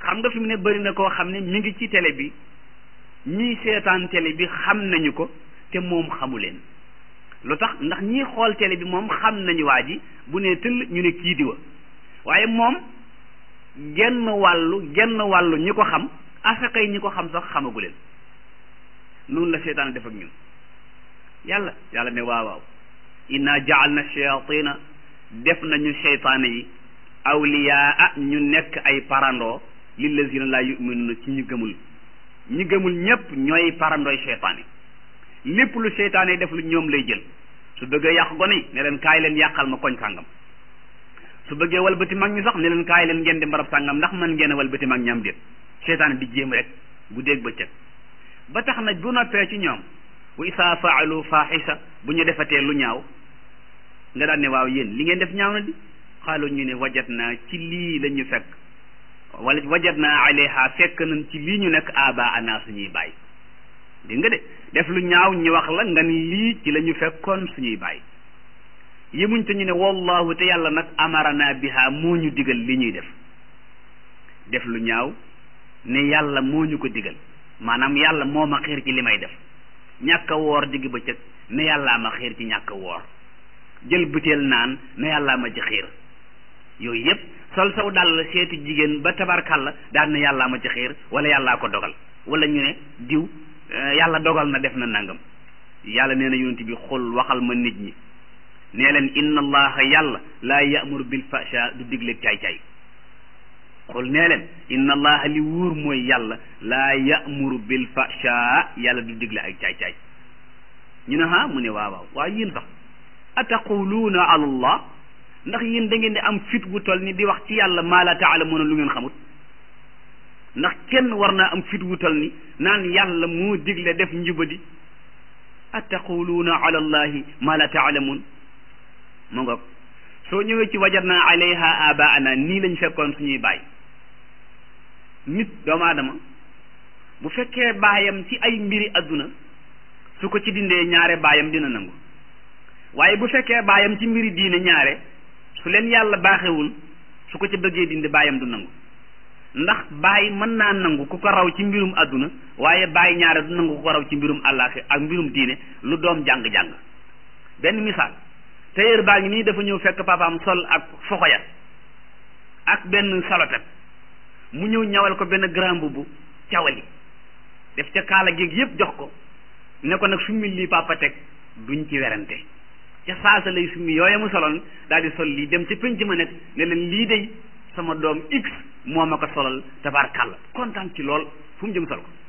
xam nga fi mu ne bëri na koo xam ne mi ngi ci télé bi ñii seetaan télé bi xam nañu ko te moom xamu leen lu tax ndax ñii xool télé bi moom xam nañu waa ji bu ne tëll ñu ne kii di wa waaye moom genn wàllu genn wàllu ñi ko xam asakay ñi ko xam sax xamagu leen noonu la seetaan def ak ñun yàlla yàlla ne waaw waaw inna jaalna shayatina def nañu seytaane yi awliyaa ñu nekk ay parandoo lillazina laa yuminuna ci ñu gëmul ñi gëmul ñépp ñooy parandooy seytaane lépp lu seytaane def lu ñoom lay jël su bëggee yàq gone yi ne leen kaay leen yàqal ma koñ sàngam su bëggee walbati mag ñi sax ne leen kaay leen ngeen di mbarab sàngam ndax man ngeen a walbati mag ñam déet seytaane di jéem rek guddeeg bëccëg ba tax na bu noppee ci ñoom wa isaa faalu faaxisa bu ñu defatee lu ñaaw nga daan ne waaw yéen li ngeen def ñaaw na di xaalu ñu ne wajat naa ci lii la ñu fekk wala wajat naa alayha fekk nañ ci lii ñu nekk aba ana suñuy bàyyi dégg nga de def lu ñaaw ñu wax la nga ni lii ci la ñu fekkoon suñuy bàyyi yemuñ te ñu ne wallahu te yàlla nag amarana biha moo ñu digal li ñuy def def lu ñaaw ne yàlla moo ñu ko digal maanaam yàlla moo ma xiir ci li may def ñàkk a woor digg bëccëg ne yàllaa ma xiir ci ñàkk a woor jël butéel naan ne yàllaa ma ci xiir yooyu yëpp sol saw dàll seeti jigéen ba tabarkàlla daan ne yàllaa ma ci xiir wala yàllaa ko dogal wala ñu ne diw yàlla dogal na def na nangam yàlla nee na yonent bi xul waxal ma nit ñi nee leen inna allaha yàlla laa ya'muru bil fahsha du digle caay-caay xul nee leen inna allaha li wóor mooy yàlla laa ya'muru bil fahsha yàlla du digle ay caay-caay ñu ne ha mu ne waaw waaw waaye yéen sax ataquluuna ala allah ndax yéen da ngeen di am fit bu toll ni di wax ci yàlla maa la taalamuuna lu ngeen xamut ndax kenn war naa am fit wu toll ni naan yàlla moo digle def njubadi ataquluuna ala allahi maa la taalamuun mu ngoog soo ñëwee ci wajadna alayha abaana nii lañ fekkoon suñuy baay nit doomu aadama bu fekkee baayam ci ay mbiri adduna su ko ci dindee ñaare baayam dina nangu waaye bu fekkee baayam ci mbiri diine ñaare su leen yàlla baaxewul su ko ci bëggee dindi baayam du nangu ndax baay mën naa nangu ku ko raw ci mbirum adduna waaye baay ñaare du nangu ku ko raw ci mbirum àllaaxi ak mbirum diine lu doom jàng-jàng benn misaal tailleur baa ngi nii dafa ñëw fekk papaam sol ak foxoya ak benn salotet mu ñëw ñawal ko benn grand mbubb cawali def ca kaala géeg yépp jox ko ne ko nag summi lii papa teg duñ ci werante ca saasa lay summi yooye mu soloon daal di sol lii dem ca penc ma nekk ne leen lii day sama doom x moo ma ko solal tabaarkàlla kontaan ci lool fu mu jëm sol ko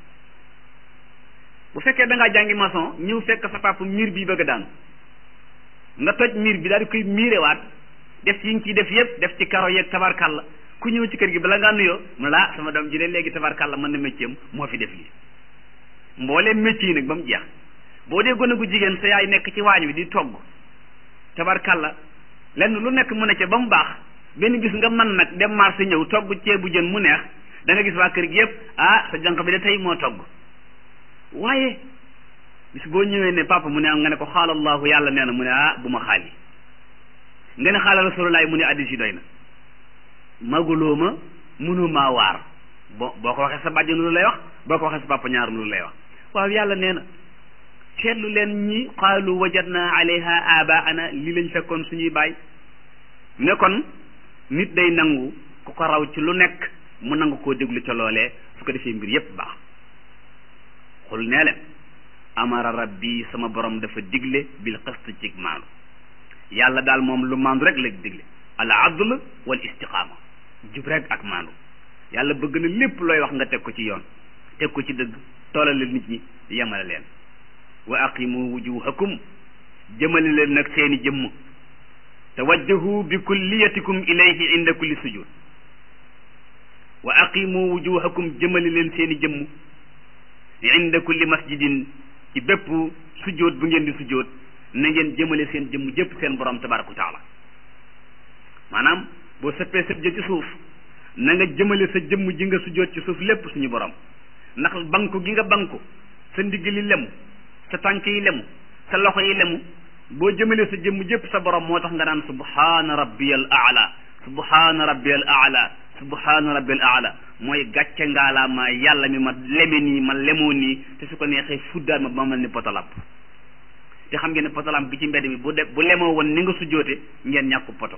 bu fekkee da ngaa jàngi maçon ñëw fekk sa papa miir bi bëgg a daanu nga toj miir bi daal di koy miirewaat def ci yi nga ciy def yëpp def ci karo yeeg tabaarkàlla ku ñëw ci kër gi bala ngaa nuyoo mu laa sama doom ji de léegi tabaarkàlla mën na métier am moo fi def lii mbooleem métier yi nag ba mu jeex boo dee gone gu jigéen sa yaay nekk ci waañ wi di togg tabaarkàlla lenn lu nekk mu ne ca ba mu baax benn bis nga mën nag dem marché ñëw togg ceebu jën mu neex da nga gis waa kër gi yëpp ah sa jànq bi de tey moo togg waaye bis boo ñëwee ne papa mu ne nga ne ko xaalallahu yàlla nee na mu ne ah bu ma xaali nga ne xaala rasulullah mu ne addis yi doy na maguloo ma munu maa waar bo boo ko waxee sa bàjjan lu lay wax boo ko waxee sa papa ñaar lu lay wax waaw yàlla nee na seetlu leen ñi qaalu wajadna alayha abaana li lañ fekkoon suñuy baay ne kon nit day nangu ku ko raw ci lu nekk mu nangu koo déglu ca loolee su ko defee mbir yépp baax xul nee leen amara rabbi sama borom dafa digle bil qist ci maandu yàlla daal moom lu maandu rek la digle al adl wal istiqaama jub rek ak maandu yàlla bëgg na lépp looy wax nga teg ko ci yoon teg ko ci dëgg toolale nit ñi yemale leen wa aqimu wujuhakum jëmale leen nag seeni jëmm tawajjahu bi kulliyatikum ilayhi inda kulli sujud wa aqimu wujuhakum jëmale leen seeni jëmm inda kulli masjidin ci bépp sujjóot bu ngeen di sujjóot na ngeen jëmale seen jëmm jëpp seen borom tabaraka wa taala maanaam boo sëppee sëpp ja ci suuf na nga jëmale sa jëmm ji nga sujjóot ci suuf lépp suñu borom ndax banku gi nga banku sa ndigg li lemu sa tànk yi lemu sa loxo yi lemu boo jëmale sa jëmm jëpp sa borom moo tax nga naan subhaana rabbiyal aala subhaana rabbiyal aala subhaana rabbil aala mooy gàcce ngaalaamaa yàlla mi ma leme nii ma lemoo nii te su ko neexee fuddaat ma ba ma mel ni potalamp te xam ngeen ne potalamp bi ci mbedd mi bu de bu lemoo woon ni nga sujjoote ngeen ñàkku poto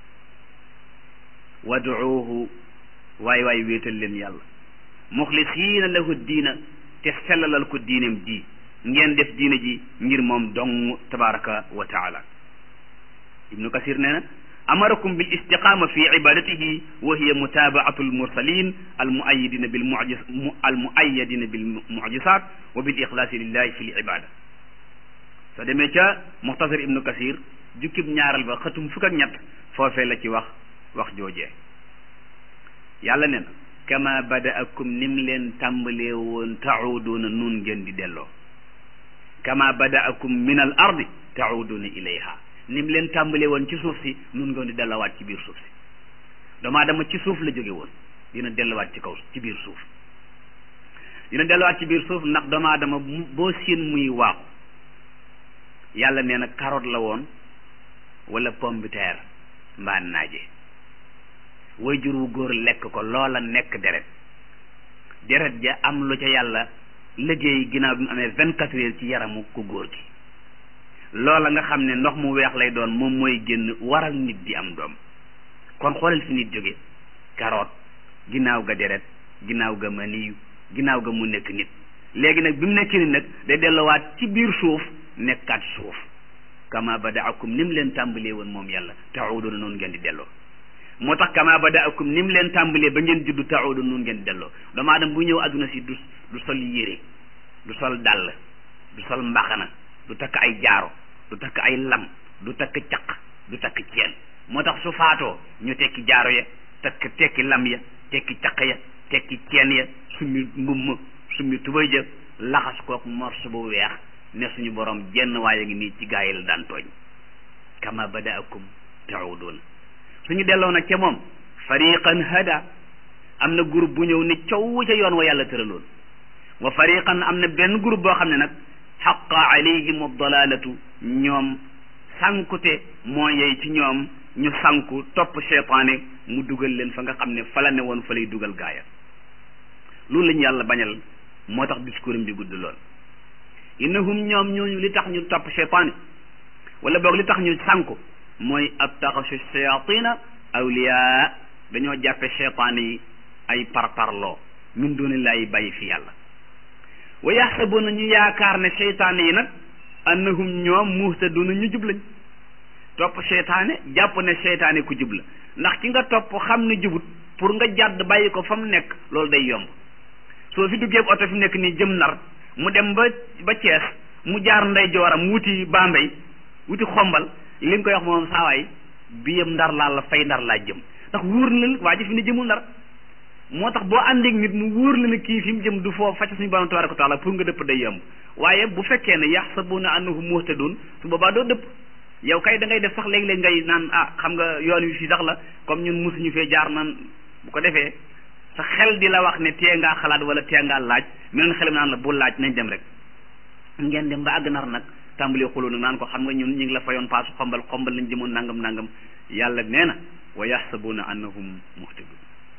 waduuhu waay waay wéetal leen yàlla muxlisiina lahu diina te sellalal ko diinam ji ngeen def diina ji ngir moom dong tabaraka wa taala ibnu kasir nee na amarakum bil istiqama fi ibadatihi wa hiya mutabaatu almursalin almuayidina bil mujis almuayadina bil mujisat wa bil ixlaasi lillahi fi l ibada soo demee ca muxtasar ibnu kasir jukkib ñaaral ba xëtum fukk ak ñett foofee la ci wax wax joojee yàlla ne na kama badaakum nim leen tàmbalee woon tauduuna nun ngeen di delloo kama badaakum min al ardi tauduuna ilayha nim leen tàmbalee woon ci suuf si nun ngeen di dellowaat ci biir suuf si doomu aadama ci suuf la jóge woon dina delluwaat ci kaw ci biir suuf dina delluwaat ci biir suuf ndax doomu aadama boo siin muy waaxu yàlla nee na carotte la woon wala pomme de terre mbaa naaje way jur wu góor lekk ko loola nekk deret deret ja am lu ca yàlla liggéey ginnaaw bi mu amee vingt quatre heures ci yaramu ku góor gi loola nga xam ne ndox mu weex lay doon moom mooy génn waral nit di am doom kon xoolal fi nit jóge carotte ginnaaw ga deret ginnaaw ga maniyu ginnaaw ga mu nekk nit léegi nag bi mu nekk nit nag day delluwaat ci biir suuf nekkaat suuf kama badaakum ni mu leen tàmbalee woon moom yàlla taxudoona noonu ngeen di delloo moo tax kama badaakum ni mu leen tàmbalee ba ngeen juddu taxudoona noonu ngeen di delloo doomu aadama bu ñëw adduna si du du sol yére du sol dàll du sol mbaxana du takk ay jaaro du takk ay lam du takk caq du takk ceen moo tax su faatoo ñu tekki jaaro ya takk tekki lam ya tekki caq ya tekki ceen ya summi mbumm summi tubay ja laxas kook morso bu weex ne suñu borom jenn waaye ngi nii ci gaa yi la daan tooñ kama badaakum tauduna suñu delloo nag ca moom fariqan hada am na groupe bu ñëw ne coow ca yoon wa yàlla tëraloon wa fariqan am na benn groupe boo xam ne nag xaqa alayhim dalalatu ñoom sankute moo yey ci ñoom ñu sanku topp cheytaane mu dugal leen fa nga xam ne fa la ne woon fa lay dugal gaaya loolu lañu yàlla bañal moo tax discours am bi gudd lool innahum ñoom ñooñu li tax ñu topp cheytaane wala boog li tax ñu sànku mooy attaxasu shayatina awliya dañoo jàppe cheytaane yi ay parparloo min dunillahi bàyyi fi yàlla wa yaxsabuna ñu yaakaar ne cheytaane yi nag annahum ñoom muhtaduna ñu jub lañ topp cheytaane jàpp ne cheytaane ku jub la ndax ki nga topp xam ne jubut pour nga jàdd bàyyi ko fa mu nekk loolu day yomb soo fi duggee oto fi mu nekk nii jëm nar mu dem ba ba Cees mu jaar ndey jooram wuti Bambey wuti xombal li nga koy wax moom saawaay bi yëm ndar laa la fay ndar laa jëm ndax wóor na la waa ji fi ne jëmul ndar moo tax boo àndeek nit mu wóor la ne kii fi mu jëm du foofu facc suñu borom tabaraka wa taala pour nga dëpp day yomb waaye bu fekkee ne yaxsabuna annahum muhtadun su boobaa doo dëpp yow kay da ngay def sax léeg-léeg ngay naan ah xam nga yoon wi fii sax la comme ñun mosuñu fee jaar naan bu ko defee sa xel di la wax ne tee ngaa xalaat wala tee ngaa laaj meneen xelam naan la bu laaj nañ dem rek ngeen dem ba àgg nar nag tàmbalee xuloo nag naan ko xam nga ñun ñu ngi la fayoon paasu xombal xombal lañ jëmoon nangam nangam yàlla nee na wa yaxsabuna annahum muhtadun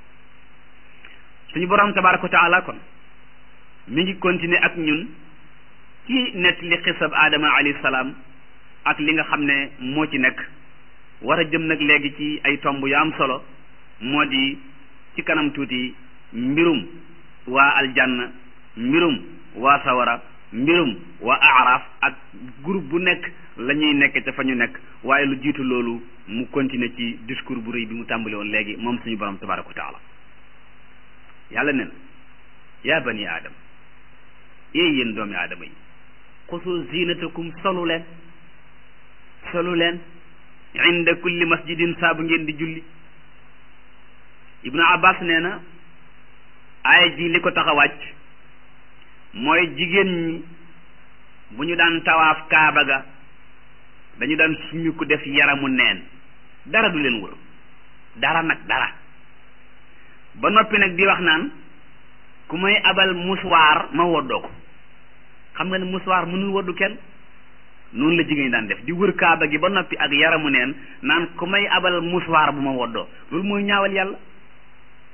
suñu borom tabaraka wa taala kon mi ngi continuer ak ñun ci nett li xisab aadama alayhi salaam ak li nga xam ne moo ci nekk war a jëm nag léegi ci ay tomb yu am solo moo di ci kanam tuuti mbirum waa aljanna mbirum waa sawara mbirum waa aaraaf ak groupe bu nekk la ñuy nekk ca fa ñu nekk waaye lu jiitu loolu mu continuer ci discours bu rëy bi mu tàmbali woon léegi moom suñu borom tabaraka wa taala yàlla ne na yaa bani aadam ee yéen doomi aadama yi xusu zinatakum solu leen solu leen inda kulli masjidin saabu ngeen di julli ibnu abbas nee na aaya ji li ko tax a wàcc mooy jigéen ñi bu ñu daan tawaaf kaaba ga dañu daan suñu ko def yaramu neen dara du leen wër dara nag dara ba noppi nag di wax naan ku may abal muswaar ma woddoo ko xam nga ne muswaar mënul woddu kenn noonu la jigéen ñi daan def di wër kaaba gi ba noppi ak yaramu neen naan ku may abal muswaar bu ma woddoo loolu mooy ñaawal yàlla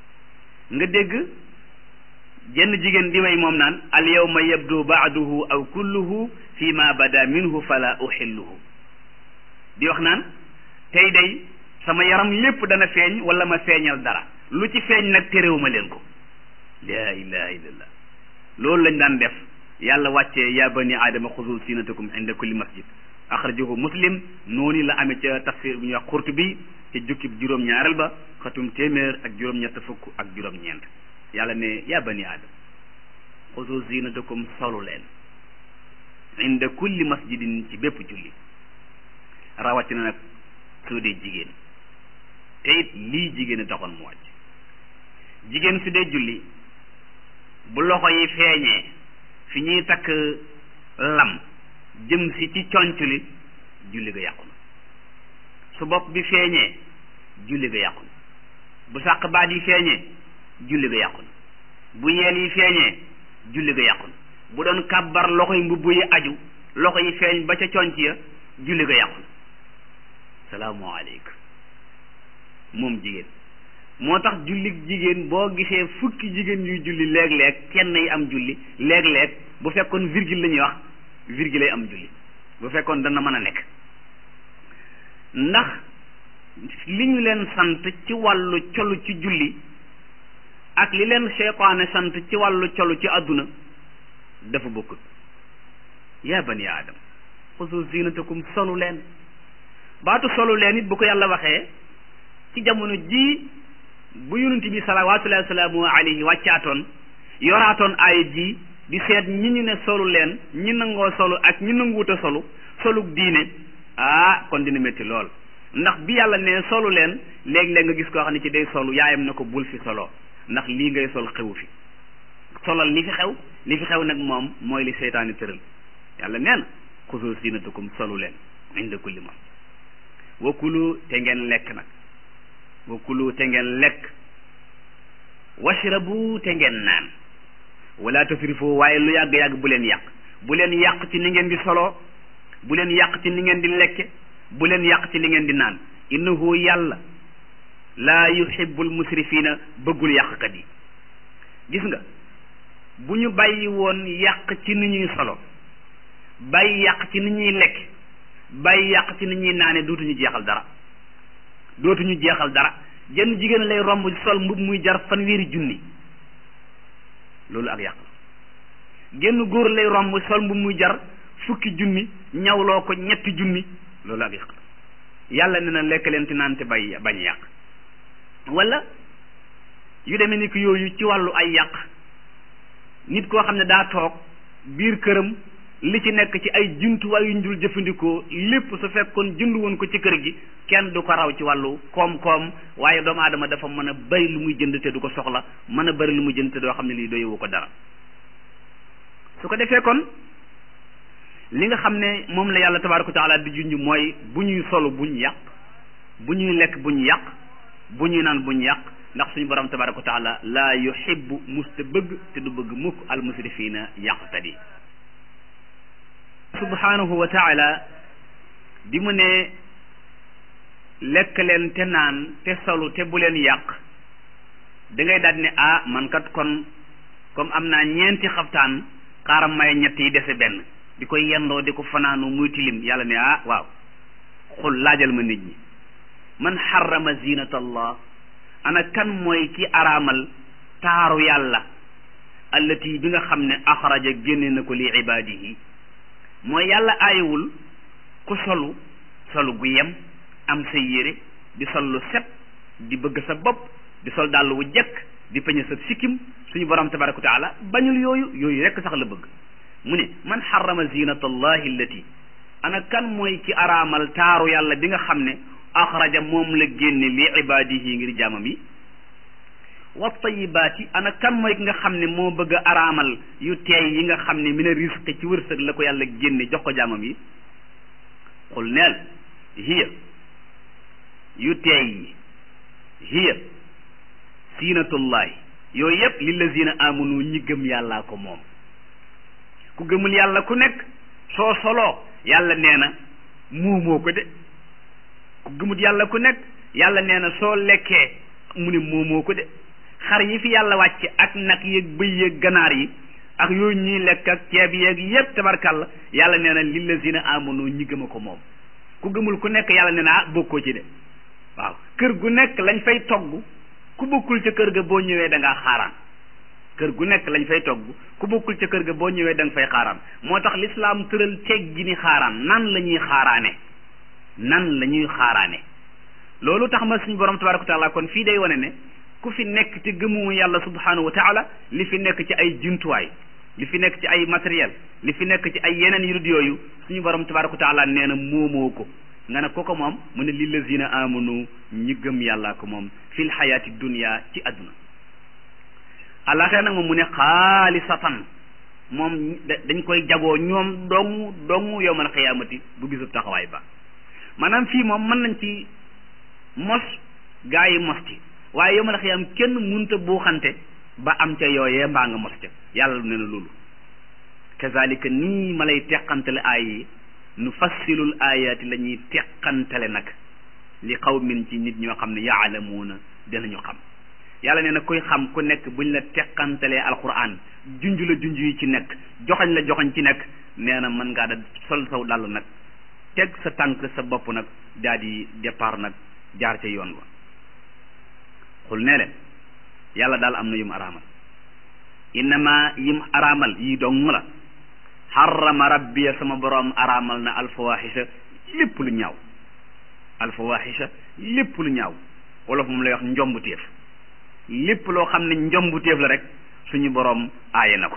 nga dégg jenn jigéen di way moom naan al yawma yabdu baaduhu aw kulluhu fi ma bada minhu fala uxilluhu di wax naan tey day sama yaram lépp dana feeñ wala ma feeñal dara lu ci feeñ nag terewuma leen ko la ilaha illallah loolu lañ daan def yàlla wàccee ya bani aadama xudu sinatakum inda kulli masjid axrajahu muslim noonu la amee ca tafsir bu ñuy wax Qurtubi ca jukkib juróom-ñaareel ba xatum téeméer ak juróom-ñett fukk ak juróom-ñeent yàlla ne ya bani aadama xudu sinatakum solu leen inda kulli masjidin ci bépp julli rawatina nag soo dee jigéen te it lii jigéen a taxoon mu wàcc jigéen su dee julli bu loxo yi feeñee fi ñuy takk lam jëm si ci conc li julli ga yàqu na su bopp bi feeñee julli ga yàqu na bu sàq baat yi feeñee julli ga yàqu na bu yeel yi feeñee julli ga yàqu na bu doon kàbbar loxo yi mbubb yi aju loxo yi feeñ ba ca conc ya julli ga yàqu na salaamualeykum moom jigéen moo tax julli jigéen boo gisee fukki jigéen yuy julli léeg-léeg kenn yi am julli léeg-léeg bu fekkoon virgule la ñuy wax virgule ay am julli bu fekkoon dana mën a nekk ndax li ñu leen sant ci wàllu colu ci julli ak li leen seytaane sant ci wàllu colu ci àdduna dafa bokkut yaa bani aadam xusu zinatakum solu leen baatu solu leen it bu ko yàlla waxee ci jamono ji bu yonent bi salawaatullahi wasalaamu alayhi wàccaatoon yoraatoon aaya ji di seet ñi ñu ne solu leen ñi nangoo solu ak ñi nanguwuta solu soluk diine ah kon dina métti lool ndax bi yàlla ne solu leen léeg-léeg nga gis koo xam ne ci day solu yaayam na ko bul fi solo ndax lii ngay sol xewu fi solal li fi xew li fi xew nag moom mooy li seytaani tëral yàlla nee na xusu zinatakum solu leen inda kulli ma wa kulu te ngeen lekk nag wa kulu te ngeen lekk washrabu te ngeen naan wala tasrifu waaye lu yàgg-yàgg bu leen yàq bu leen yàq ci ni ngeen di solo bu leen yàq ci ni ngeen di lekke bu leen yàq ci li ngeen di naan innahu yàlla laa yuhibbul musrifina bëggul yàqkat yi gis nga bu ñu bàyyi woon yàq ci ni ñuy solo bàyyi yàq ci ni ñuy lekk bàyyi yàq ci ni ñuy naane dootuñu jeexal dara dootuñu jeexal dara jenn jigéen lay romb sol mbub muy jar fanweeri junni loolu ak yàq la genn góor lay romb sol mbub muy jar fukki junni ñawloo ko ñetti junni loolu ak yàq la yàlla ne na lekk leen te naan te bay bañ yàq wala yu demee ni ki yooyu ci wàllu ay yàq nit koo xam ne daa toog biir këram li ci nekk ci ay jumtuwaay yu ñu dul jëfandikoo lépp su fekkoon jënd woon ko ci kër gi kenn du ko raw ci wàllu koom-koom waaye doomu aadama dafa mën a bari lu muy jënd te du ko soxla mën a bari lu muy jënd te doo xam ne lii doyewu ko dara su ko defee kon li nga xam ne moom la yàlla tabaaraka wa taala di junj mooy bu ñuy solu buñ yàq bu ñuy lekk buñ yàq bu ñuy naan buñ yàq ndax suñu borom tabaaraka wa taala laa yuhibbu musta bëgg te du bëgg mukk al musrifiina yàqkat yi subhanahu wa taala bi mu ne lekk leen te naan te solu te bu leen yàq da ngay daal ne ah man kat kon comme am naa ñeenti xaftaan xaaram may ñett yi dese benn di ko yendoo di ko fanaanu muy tilim yàlla ne ah waaw xul laajal ma nit ñi man xarama zinata allah ana kan mooy ki araamal taaru yàlla allati bi nga xam ne axraja génne na ko li ibaadihi mooy yàlla aayewul ku solu solu gu yem am sa yére di sol lu set di bëgg sa bopp di sol dàll wu jekk di peñe sa sikkim suñu borom tabaraka wa taala bañul yooyu yooyu rekk sax la bëgg mu ne man xarama zinata allahi allati ana kan mooy ki araamal taaru yàlla bi nga xam ne axraja moom la génne li ibaadihi ngir jaamam yi wa tayibaati ana kan mooy ki nga xam ne moo bëgg a araamal yu teey yi nga xam ne mina risque ci wërsëg la ko yàlla génne jox ko jaamam yi xul neel hiya yu teey yi hiya siinatullahi yooyu yépp lillazina amanu ñi gëm yàllaa ko moom ku gëmul yàlla ku nekk soo soloo yàlla nee na muumoo ko de ku gëmut yàlla ku nekk yàlla nee na soo lekkee mu ne moomoo ko de xar yi fi yàlla wàcc ak nag yeeg bëy yeeg ganaar yi ak yooyu ñuy lekk ak ceeb yeeg yépp tabarkàlla yàlla nee na lillazina amanu ñi gëm a ko moom ku gëmul ku nekk yàlla nee na ah bokkoo ci de waaw kër gu nekk lañ fay togg ku bokkul ca kër ga boo ñëwee da ngaa xaaraan kër gu nekk lañ fay togg ku bokkul ca kër ga boo ñëwee da nga fay xaaraan moo tax lislaam tëral ceeg gi ni xaaraan nan la ñuy xaaraane nan la ñuy xaaraane loolu tax ma suñu borom tabaraka wa taala kon fii day wane ne ku fi nekk te gëmu yàlla subhanahu wa taala li fi nekk ci ay jumtuwaay li fi nekk ci ay matériel li fi nekk ci ay yeneen yu dul yooyu suñu borom tabaraka wa taala nee na moomoo ko nga ne ko ko moom mu ne lillazina amanu ñi gëm yàllaa ko moom fil xayaati dunia ci adduna àllaaxira nag moom mu ne xaalisatan moom dañ koy jagoo ñoom dong dong yowmal xiyaamati bu bisub taxawaay ba maanaam fii moom mën nañ ci mos gaa yi mos ci waaye yowmal xiyaam kenn munta buuxante ba am ca yooyee mbaa nga mos ca yàlla ne na loolu kazalika nii ma lay teqantale aay yi nu fassilul ayaati la ñuy teqantale nag li qawmin ci nit ñoo xam ne yaalamuuna dinañu xam yàlla nee na kuy xam ku nekk buñ la teqantalee alquran junj la junj yi ci nekk joxañ la joxañ ci nekk nee na mën ngaa da sol saw dàll nag teg sa tànk sa bopp nag daal di départ nag jaar ca yoon wa xul nee leen yàlla daal am na yum araamal innama yim araamal yi dong la xarama rabbiya sama boroom araamal na alfawaxisa lépp lu ñaaw alfawaxisa lépp lu ñaaw wolof moom lay wax njombuteef lépp loo xam ne njombuteef la rek suñu boroom aaye na ko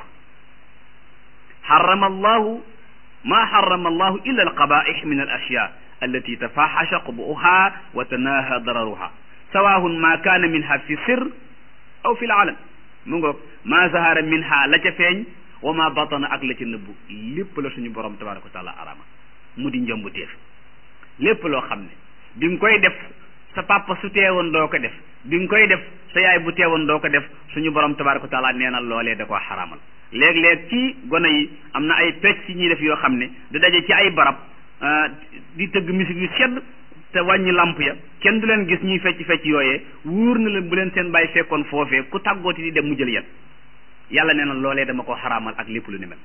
xarama allahu ma xarama allahu illa alqabaix min al ashya allati tafaxasha qubuha wa tanaha dararuha sawahun ma kaana minha fi sir aw fi laalam mu ngoog ma zahara minha la ca feeñ wa ma batana ak la ca nëbbu lépp la suñu borom tabaraka wa taala arama mu di njombuteef lépp loo xam ne bi nga koy def sa papa su teewoon doo ko def bi nga koy def sa yaay bu teewoon doo ko def suñu borom tabaraka wa taala nee na loolee da koo xaramal léeg-léeg ci gone yi am na ay pecc ñuy def yoo xam ne di daje ci ay barab di tëgg musique yu sedd te wàññi lamp ya kenn du leen gis ñuy fecc fecc yooyee wóor na leen bu leen seen bàyyi fekkoon foofee ku tàggooti di dem mu jël yet yàlla nee na loolee dama ko xaraamal ak lépp lu ni mel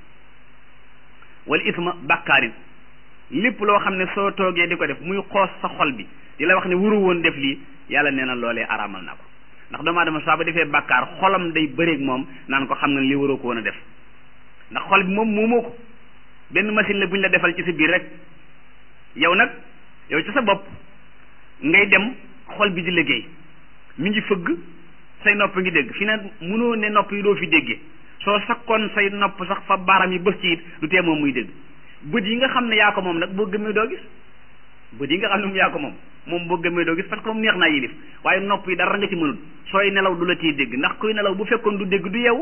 wala isma bàkkaarin lépp loo xam ne soo toogee di ko def muy xoos sa xol bi di la wax ne wuru woon def lii yàlla nee na loolee araamal naa ko ndax doomu aadama saa ba defee bàkkaar xolam day bëreeg moom naan ko xam nga lii waroo ko woon a def ndax xol bi moom moomoo ko benn machine la bu ñu la defal ci sa biir rek yow nag yow ci sa bopp ngay dem xol bi di liggéey mi ngi fëgg say nopp ngi dégg fi na mënoo ne nopp yi doo fi déggee soo sakkoon say nopp sax fa baaram yi bës ci it du tee moom muy dégg bët yi nga xam ne yaa ko moom nag boo gëmee doo gis bët yi nga xam ne moom yaa ko moom moom boo gëmee doo gis parce que moom neex naa yilif waaye nopp yi dara nga ci mënul sooy nelaw du la ciy dégg ndax kuy nelaw bu fekkoon du dégg du yeewu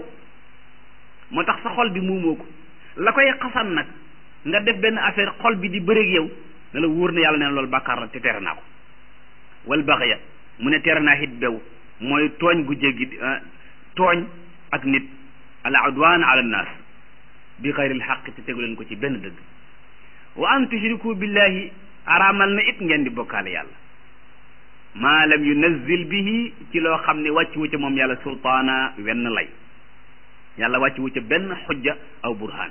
moo tax sa xol bi muumoo ko la koy xasan nag nga def benn affaire xol bi di bëreeg yow ne la wóor na yàlla ne loolu bàkkaar la te tere naa ko wal baxya mu ne tere naa it bew mooy tooñ gu jéggi tooñ ak nit al udwan ala nnaas bi xayril xaq te tegu leen ko ci benn dëgg wa an tushriku billahi araamal na it ngeen di bokkaale yàlla maa lam yunazzil bihi ci loo xam ne wàcc wu ca moom yàlla sultaana wenn lay yàlla wàcc wu ca benn xujja aw burhaan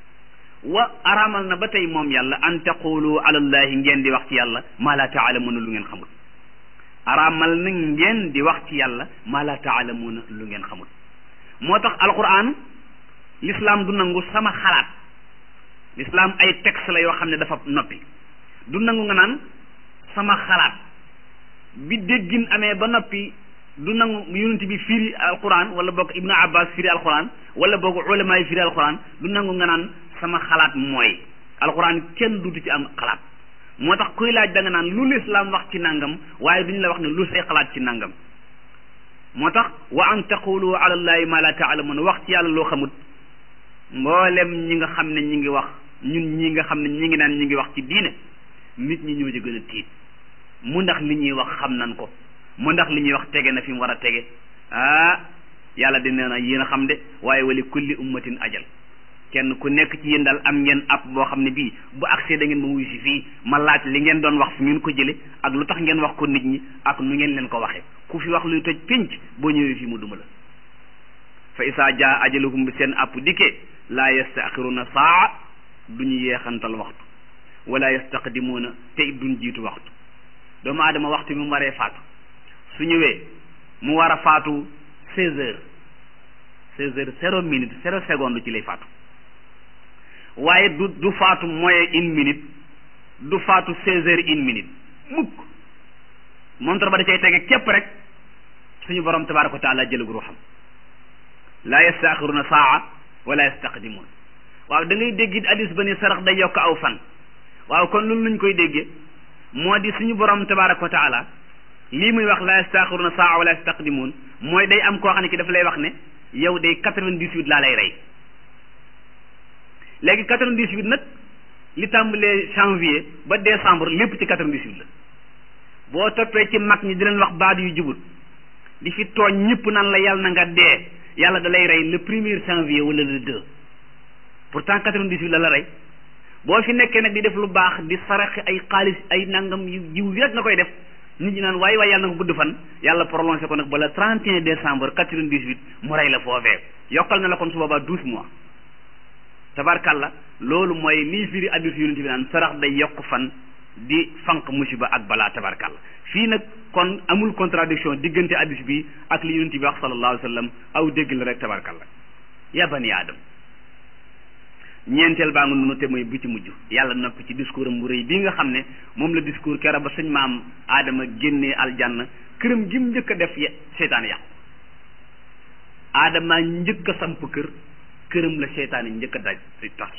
wa araamal na ba tey moom yàlla an taqulu ala llahi ngeen di wax ci yàlla maa la taalamuuna lu ngeen xamul araamal na ngeen di wax ci yàlla maa la taalamuuna lu ngeen xamul moo tax alquran l'islam du nangu sama xalaat l'islam ay texte la yoo xam ne dafa noppi du nangu nga naan sama xalaat bi déggin amee ba noppi du nangu yonent bi firi alquran wala boog ibnu abbas firi alquran wala boog ulama yi firi alquran du nangu nga naan sama xalaat mooy alquran kenn dutu ci am xalaat moo tax kuy laaj da nga naan lu lislaam wax ci nangam waaye duñu la wax ne lu say xalaat ci nangam moo tax wa an taqulu ala allahi ma la taalamuuna wax ci yàlla loo xamut mboolem ñi nga xam ne ñi ngi wax ñun ñi nga xam ne ñi ngi naan ñi ngi wax ci diine nit ñi ñoo ci gën a tiit mu ndax li ñuy wax xam nan ko mu ndax li ñuy wax tege na fi mu war a tege ah yàlla di nee na yéen a xam de waaye wali kulli ummatin ajal kenn ku nekk ci yéen daal am ngeen app boo xam ne bii bu accès da ngeen ma wuyu si fii ma laaj li ngeen doon wax fu ngeen ko jële ak lu tax ngeen wax ko nit ñi ak nu ngeen leen ko waxee ku fi wax luy toj pénc boo ñëwee fii mu duma la fa isaa jaa ajaluhum bi seen app dikkee laa yastaaxiruna saa duñu yeexantal waxtu wala yastaqdimuuna te it duñ jiitu waxtu doomu aadama waxtu bi mu waree faatu su ñëwee mu war a faatu seize heures seize heures zéro minute zéro seconde ci lay faatu waaye du du faatu moyen une minute du faatu seize heures une minute mukk montar ba da cay tege képp rek suñu borom tabaraka wa taala jëlug ruuxam laa yastaaxiruna saa wala yastaqdimuun waaw da ngay dégg it hadis ba ni sarax day yokk aw fan waaw kon loolu luñ koy déggee moo di suñu borom tabaraka wa taala lii muy wax laa yastaaxiruna saa wala yastaqdimuun mooy day am koo xam ne ki daf lay wax ne yow day quatre-vingt-dix-huit laa lay rey léegi quatre-vingt-dix-huit nag li tàmbalee janvier ba décembre lépp ci quatre-vingt-dix-huit la boo toppee ci mag ñi di leen wax baat yu jubut di fi tooñ ñëpp nan la yàlla na nga dee yàlla da lay rey le premier janvier wala le deux pourtant quatre-vingt-dix-huit la la rey boo fi nekkee nag di def lu baax di saraxe ay xaalis ay nangam yu jiw rek nga koy def nit ñi naan waaye waaye yàlla na ko gudd fan yàlla prolongé ko nag ba le 31 décembre 98 mu rey la foofee yokkal na la kon su boobaa 12 mois tabarkalla loolu mooy lii firi addis yonent bi naan sarax day yokk fan di fanq musiba ak balaa tabarkalla fii nag kon amul contradiction diggante addis bi ak li yonent bi wax sallallahu alayhi wa sallam aw dégg la rek tabarkalla ya bani aadam ñeenteel baa nga nunu te mooy bi ci mujj yàlla noppi ci discours am bu rëy bii nga xam ne moom la discours kera ba suñ maam aadama génnee aljanna këram gi mu njëkk a def seytaan yàqu aadama njëkk a samp kër këram la seytaan yi njëkk a daj di tas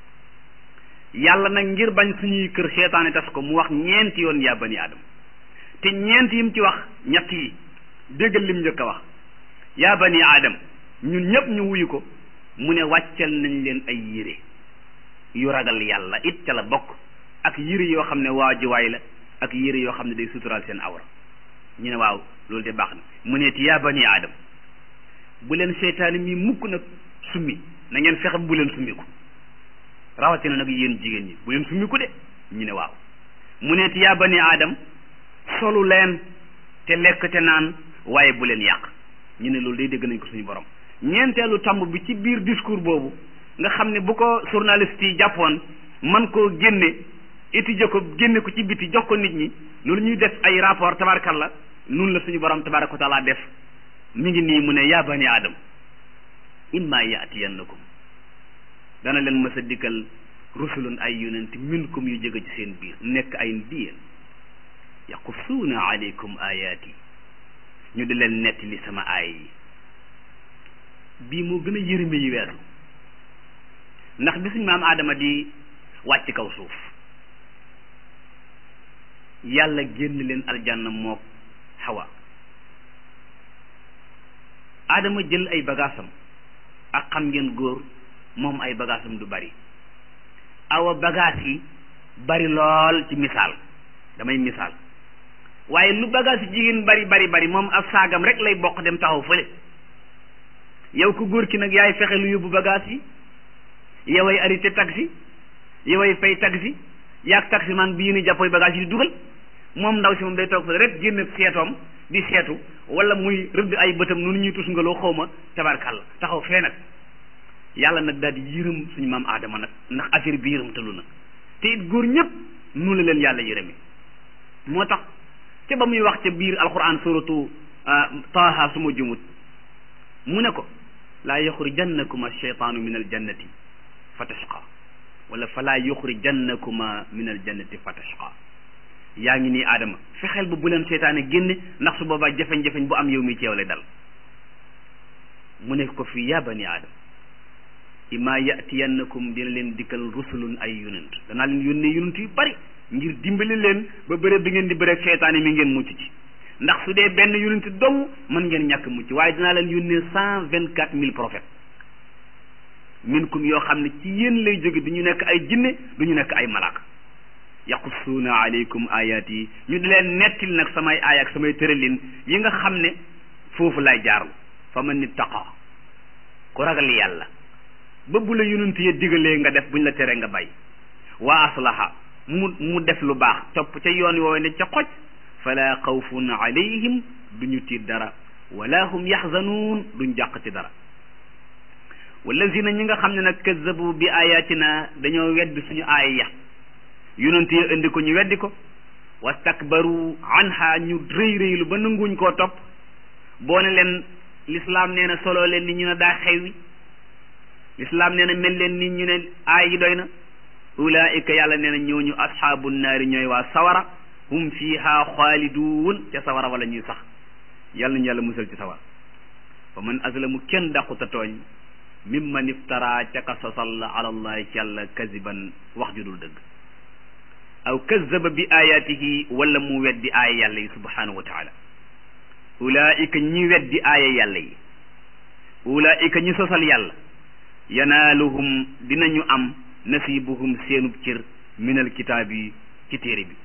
yàlla nag ngir bañ suñuy kër seytaan yi tas ko mu wax ñeenti yoon yaa bani aadama te ñeent yi mu ci wax ñett yi déggal lim njëkk a wax yaa bani aadam ñun ñëpp ñu wuyu ko mu ne wàccal nañ leen ay yére yu ragal yàlla it ca la bokk ak yére yoo xam ne waajuwaay la ak yére yoo xam ne day suturaal seen awra ñu ne waaw loolu de baax na mu ne ti yaa bani aadam bu leen seytaane mi mukk nag summi na ngeen fexe bu leen summiku rawatina nag yéen jigéen ñi bu leen summiku de ñu ne waaw mu ne ti yaa bani aadam solu leen te lekk te naan waaye bu leen yàq ñu ne loolu day dégg nañ ko suñu borom ñeenteelu tamb bi ci biir discours boobu nga xam ne bu ko journaliste yi jàppoon man koo génne étudier ko génne ko ci biti jox ko nit ñi loolu ñuy def ay rapport tabarakalla nun la suñu borom tabaraka wa taala def mi ngi nii mu ne yaa bani aadam imma yaatiyannakum dana leen mës a dikkal rusulun ay yonent minkum yu jóge ci seen biir nekk ay ndiyeen yaqussuuna aleykum ayaati ñu di leen netti li sama aay yi bii moo gën a yërëme yi weesu ndax bi suñ maam aadama di wàcc kaw suuf yàlla génn leen aljanna mook xawa aadama jël ay bagaasam ak xam ngeen góor moom ay bagaasam du bari awa bagaas yi bari lool ci misaal damay misaal waaye lu bagaas yi jigéen bari bari bari moom ab saagam rek lay bokk dem taxaw fële yow ku góor ki nag yaay fexe lu yóbbu bagage yi yoway arrêté taxi yoway fay taxi yaag taxi man bi yéen jàppoy bagage yi di dugal moom ndaw si moom day toog fa rek génn seetoom di seetu wala muy rëdd ay bëtam noonu ñuy tus ngaloo xaw ma tabarkàlla taxaw fee nag yàlla nag daal di yërëm suñu maam aadama nag ndax affaire bi yërëm talu na te it góor ñëpp nu la leen yàlla yërëme moo tax ca ba muy wax ca biir alquran suratu taaha su ma jumut mu ne ko laa yuxrijannakuma alcheytaanu min aljannati fa tashqa wala falaa yuxrijannakuma min aljannati fa tashqa yaa ngi nii aadama fexeel ba bu leen seytaane génne ndax su boobaa jafeñ-jafeñ bu am yow mi ci yow lay dal mu ne ko fi yaa bani aadama imma yatiyannakum dina leen dikkal rusulun ay yonent danaa leen yónnee yonent yu bari ngir dimbali leen ba bëre bi ngeen di bëre seytaane mi ngeen mucc ci ndax su dee benn yonent dong mën ngeen ñàkk mucc waaye dinaa leen yónnee cent vingt quatre mille prophètes minkum yoo xam ne ci yéen lay jóge du ñu nekk ay jinne du ñu nekk ay malaaka yaqussuuna aleykum ayat yi ñu di leen nettil nag samay aay ak samay tëralin yi nga xam ne foofu lay jaarlu fa man ittaqa ku ragal yàlla ba bu la yonent ya digalee nga def buñ la tere nga bay wa aslaha mu mu def lu baax topp ca yoon woowe ne ca xoj fala xawfun alayhim duñu tiit dara wala hum yaxzanuun duñ jàq ci dara wallazina ñi nga xam ne nag kazzabu bi ayatina dañoo weddi suñu aaya ya yonent ya indi ko ñu weddi ko wastakbaru anha ñu rëy rëylu ba nanguñ koo topp boo ne leen lislaam nee na solo leen ni ñu ne daa xewwi lislaam nee na mel leen ni ñu ne aay yi doy na ulaika yàlla nee na ñooñu asxaabu naari ñooy waa sawara hum fiha xaaliduun ca sawara wala ñuy sax yàlla nañu yàlla musal ci sawara fa man azlamu kenn dàquta tooñ mimman iftara ca ka sosal ala allahi ci yàlla kaziban wax ju dul dëgg aw kazaba bi ayatihi wala mu weddi aaya yàlla yi subhanahu wa taala ulaika ñi weddi aaya yàlla yi ulaika ñi sosal yàlla yanaaluhum dinañu am nasibuhum seenub cër minal kitaab yi ci téere bi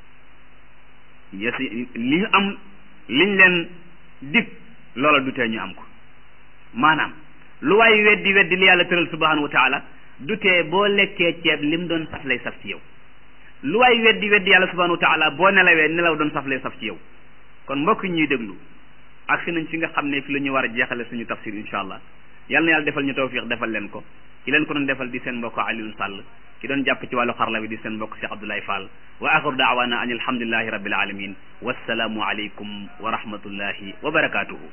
yasi li ñu am liñ leen dig loola du tee ñu am ko maanaam lu waay weddi weddi li yàlla tëral subhanahu wa taala du tee boo lekkee ceeb lim doon saf lay saf ci yow lu waay weddi weddi yàlla subhanahu wa taala boo nelawee nelaw doon saf lay saf ci yow kon mbokk ñuy déglu ak si nañ fi nga xam ne fi la ñu war a jeexale suñu tafsir insha allah yal na yàlla defal ñu tawfiq defal leen ko ki leen ko doon defal di seen mbokk Alioune Sall ki doon jàpp ci wàllu xarala bi di seen mbokk Cheikh Abdoulaye Fall wa axiru daawana an alhamdulillahi rabbil alamin wassalaamu aleykum wa rahmatullahi wa barakatuhu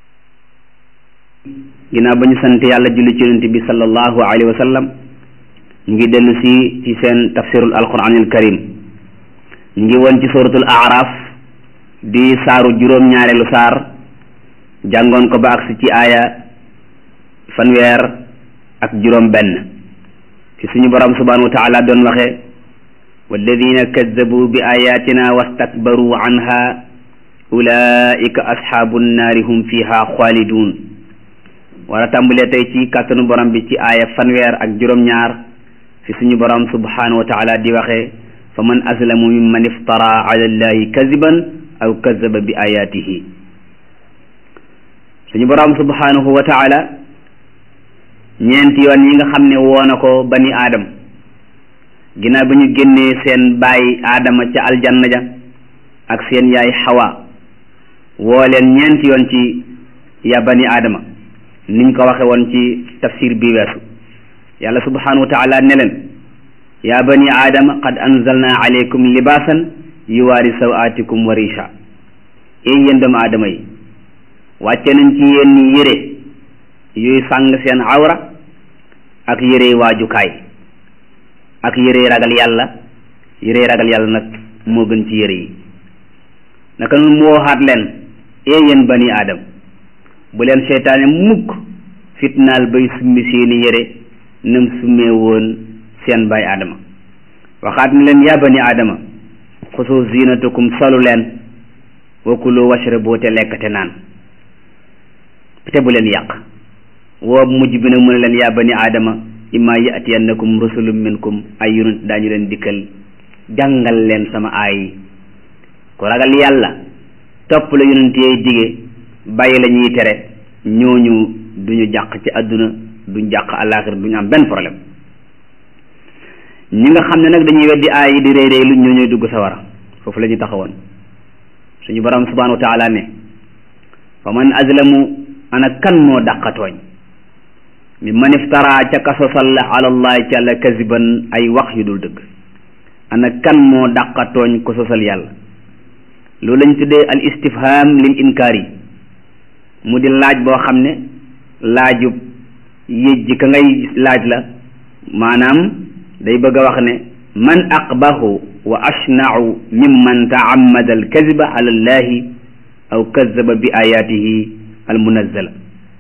ginnaaw ba ñu sant yàlla julli ci yonent bi sallallahu alayhi wa sallam ñu ngi dellu si ci seen tafsirul alquranil karim ñu ngi woon ci suratul araf di saaru juróom-ñaareelu saar jàngoon ko ba agsi ci aaya fanweer ak juróom benn ci suñu borom subhanahu wa taala doon waxe walladina kaddabu bi ayatina wastakbaru anha ulaika asxaabu nnaari hum fiha xaalidun war a tàmbalee tey ci kàttanu borom bi ci aaya fanweer ak juróom-ñaar fi suñu borom subhanahu wa taala di waxe fa man aslamu mimman iftara ala allahi kadiban aw kadaba bi ayatihi suñu borom subhanahu wa taala ñeenti yoon yi nga xam ne woona ko bani aadam ginnaaw ba ñu génnee seen baay aadama ca aljanna ja ak seen yaay xawa woo leen ñeenti yoon ci ya bani aadama niñ ko waxe woon ci tafsir bi weesu yàlla subhanahu wa taala ne leen ya bani aadama qad anzalna alaykum libaasan yuwaari sawaatikum wa risha ey yéen doomu aadama yi wàcce nañ ci yéen yére yuy sàng seen awra ak yére waajukaay ak yére ragal yàlla yére ragal yàlla nag moo gën ci yére yi naka noonu mu waxaat leen ee yéen bani aadam bu leen seytaane mukk fitnaal bay summi seeni yére nam summee woon seen bay aadama waxaat ni leen yaa bani aadama xusu zinatukum solu leen wa kulu washrabu te lekk te naan te bu leen yàq woo mujj bi nag mu ne leen yaa bani aadama imma yatiyannakum rusulum minkum ay yonent daañu leen dikkal jàngal leen sama aay ku ragal yàlla topp la yonent yee dige bàyyi la ñuy tere ñooñu duñu jàq ci àdduna duñ jàq àllaaxira duñu am benn problème ñi nga xam ne nag dañuy weddi aay yi di réy réy lu ñoo ñuy dugg sawara foofu la ñu taxawoon suñu borom subhanahu wa taala ne fa man azlamu ana kan moo dàqatooñ mi man iftara ca kasosal ala allahi ci àlla kaziban ay wax yu dul dëgg ana kan moo dàqatooñ ko sosal yàlla loolu lañ tuddee al istifham lil inkaar yi mu di laaj boo xam ne laajub yëjji ka ngay laaj la maanaam day bëgg a wax ne man aqbahu wa ashnau mimman taammada al kaziba ala allahi aw kazaba bi ayatihi al munazzala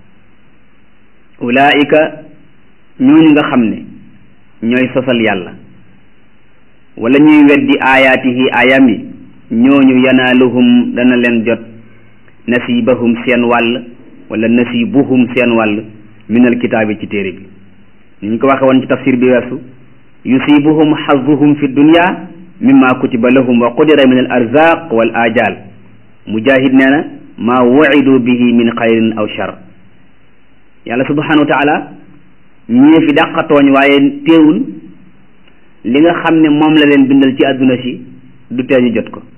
ulaika ñooñu nga xam ne ñooy sosal yàlla wala ñuy weddi ayaatihi ayam yi ñooñu yanaaluhum dana leen jot nasibahum seen wàll wala nasibuhum seen wàll minal kitaabi ci téere bi ni ñu ko waxe woon ci tafsir bi weesu yusibuhum xazuhum fi dunya mimma kutiba lahum wa qudira min al arzaq wal ajal mujahid nee na maa wuidu bihi min xayrin aw shar yàlla subhanahu wa taala ñii fi dàqa tooñ waaye teewul li nga xam ne moom la leen bindal ci àdduna si du tee ñu jot ko